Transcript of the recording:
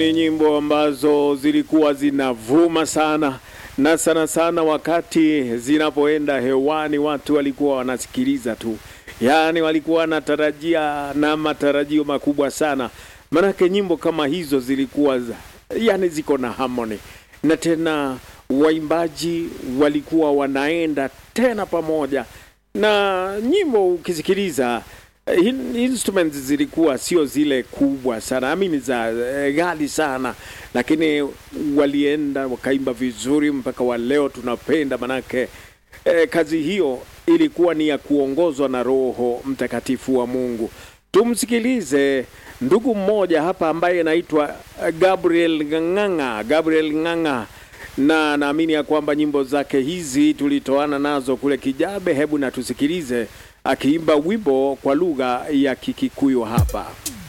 Ni nyimbo ambazo zilikuwa zinavuma sana na sana sana wakati zinapoenda hewani, watu walikuwa wanasikiliza tu, yaani walikuwa wanatarajia na matarajio makubwa sana, manake nyimbo kama hizo zilikuwa za, yani ziko na harmony na tena waimbaji walikuwa wanaenda tena pamoja na nyimbo ukisikiliza in- instruments zilikuwa sio zile kubwa sana amini za eh, ghali sana lakini walienda wakaimba vizuri mpaka wa leo tunapenda manake eh, kazi hiyo ilikuwa ni ya kuongozwa na roho mtakatifu wa mungu tumsikilize ndugu mmoja hapa ambaye anaitwa eh, gabriel ng'ang'a gabriel ng'ang'a na naamini ya kwamba nyimbo zake hizi tulitoana nazo kule Kijabe. Hebu na tusikilize akiimba wimbo kwa lugha ya Kikikuyu hapa.